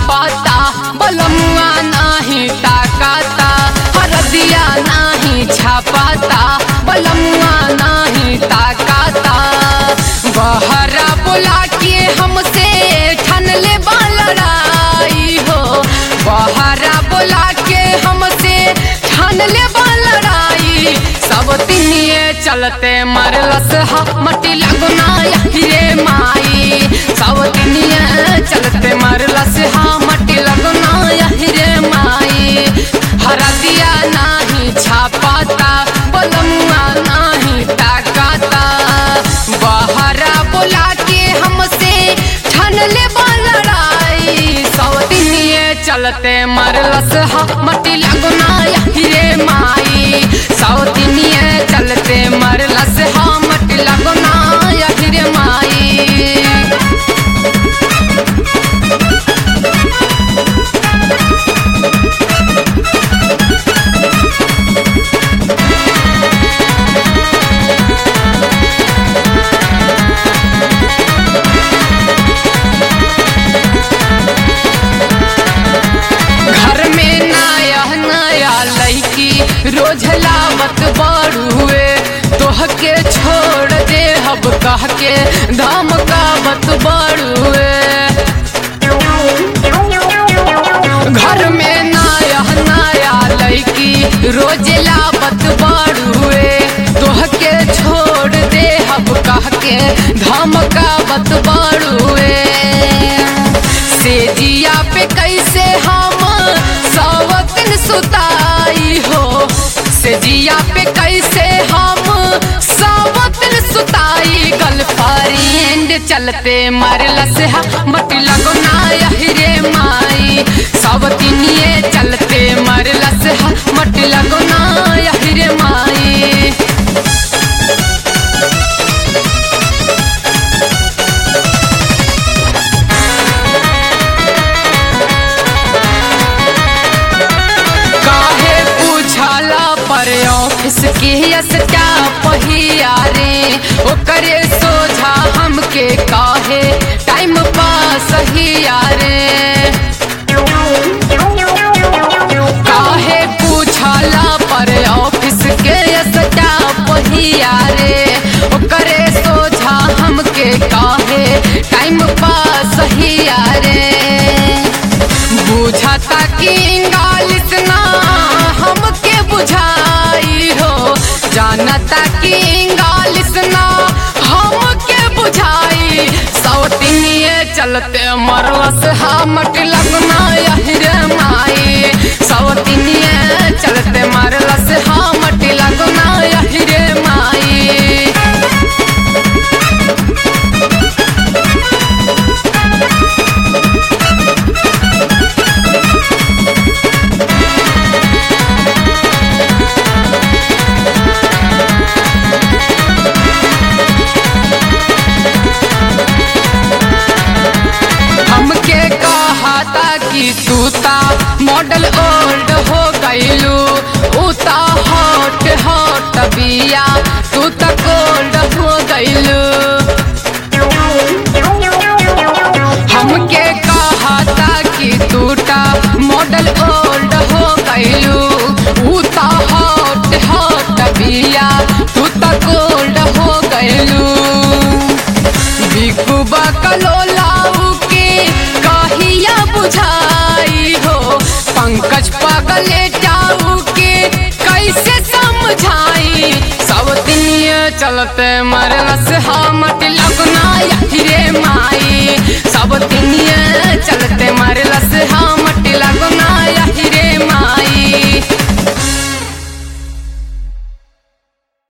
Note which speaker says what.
Speaker 1: छापाता बलमुआ नाही ताकाता हरदिया नाही छापाता बलमुआ नाही ताकाता बहरा बोला के हमसे ठन ले लड़ाई हो बहरा बोला के हमसे ठन ले लड़ाई सब तिनिए चलते मरलस हा मटी लगना रे माई सब तिनिए चलते मरलस हा मटी लगना रे माई हरदिया नाही छापाता बलमुआ नाही ताकाता बहरा बोला के हमसे ठन ले लड़ाई सौतिनिए चलते मरलस हा मटी लगना रे माई सौतिनिए चलते मरलस हा मटी लगना रे माई घर में नया नया लड़की रोज लावत बड़ुए तोह के छोड़ दे हब कह के धमकावत बड़ुए घर में नया नया लड़की रोज लावत बड़ुए तोह के छोड़ दे हब कह के धमकावत बड़ुए से जिया पे कैसे हम सवतन सुताई हो से जिया पे कैसे हम सवतन सुताई गर्लफ्रेंड चलते मरलस हा मत लगो ना रे माई सब तिनिए चलते मरलस हा मत लगो ना रे माई काहे पूछला पर ऑफिस के अस्टा पहिया रे ओकरे सोझा हमके काहे टाइम पास हिया रे काहे पूछला पर ऑफिस के अस्टा पहिया रे ओकरे सोझा हमके काहे टाइम पास हिया रे बुझाता कि इंगालिस ना हमके बुझाई हो जानता कि इंगालिस ना हमके बुझाई सौतिनिए चलते मरलस हमट लगना रे माई सौतिनिए चलते मरलस हमट लगना रे माई हमके कहता कि तू ता मॉडल ओल्ड हो गईलू उता हॉट हॉट बिया तू ता कोल्ड हो गईलू हमके कहता कि तू ता मॉडल ओल्ड हो गईलू उता हॉट हॉट बिया तू ता कोल्ड हो गईलू बिकू बकलोलाऊ के कहिया बुझाई हो पंकज पगले जाऊ के कैसे समझाई सब दिन चलते मरलस हमट लगना रे